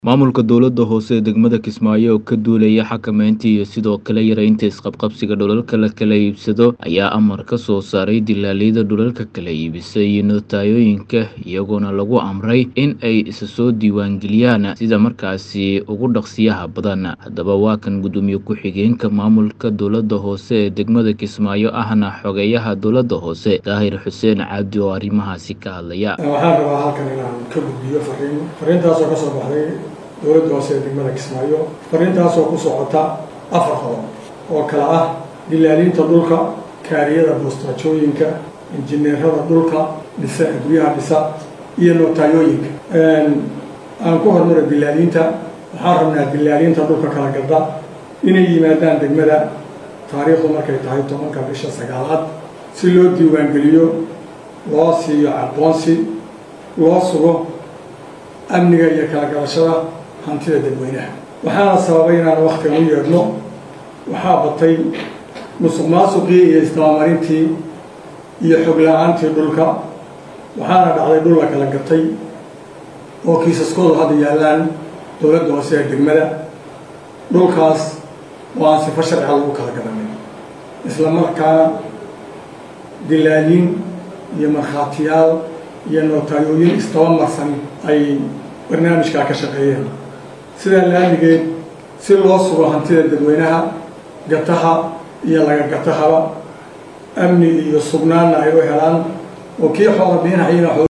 Maamulka dowladda hoose ee degmada Kismaayo oo ka duulaya xakamaynta iyo sidoo kale yareynta isqabqabsiga dhulalka la kala iibsado ayaa amar ka soo saaray dilaaliyada dhulalka kala iibisa iyo nootayooyinka iyagoona lagu amray in ay isa soo diiwaangeliyaan sida markaasi ugu dhaqsiyaha badan haddaba waa kan gudoomiye ku-xigeenka maamulka dowladda hoose ee degmada Kismaayo ahna xogeyaha dowladda hoose daahir xuseen cabdi oo arrimahaasi ka hadlaya waxaan rabaa halkan inaan ka gudbiyo fariin fariintaasoo ka soo baxday dowladda hoose ee degmada kismaayo fariintaasoo ku socota afar qodob oo kale ah dilaalinta dhulka kaariyada boostaajooyinka injineerada dhulka dhisa guryaha dhisa iyo nootayooyinka aan ku hormaro dilaalinta waxaan rabnaa dilaalinta dhulka kala gadda inay yimaadaan degmada taariikhdu markay tahay tobanka bisha sagaalaad si loo diiwaangeliyo loo siiyo aqoonsi loo sugo amniga iyo kala gadashada hantida dadweynaha waxaana sababay inaan waktigan u yeedhno waxaa batay musuq maasuqii iyo isdabamarintii iyo xog la-aantii dhulka waxaana dhacday dhul la kala gatay oo kiisaskoodu hadda yaallaan dowladda hoose ee degmada dhulkaas oo aan sifo sharciga lagu kala garanay isla markaana dilaalin iyo markhaatiyaal iyo nootayooyin isdaba marsan ay barnaamijkaa ka shaqeeyeen sidaa laamigeed si loo sugo hantida dadweynaha gataha iyo laga gatahaba amni iyo sugnaanna ay u helaan oo kii xoola bixinahayna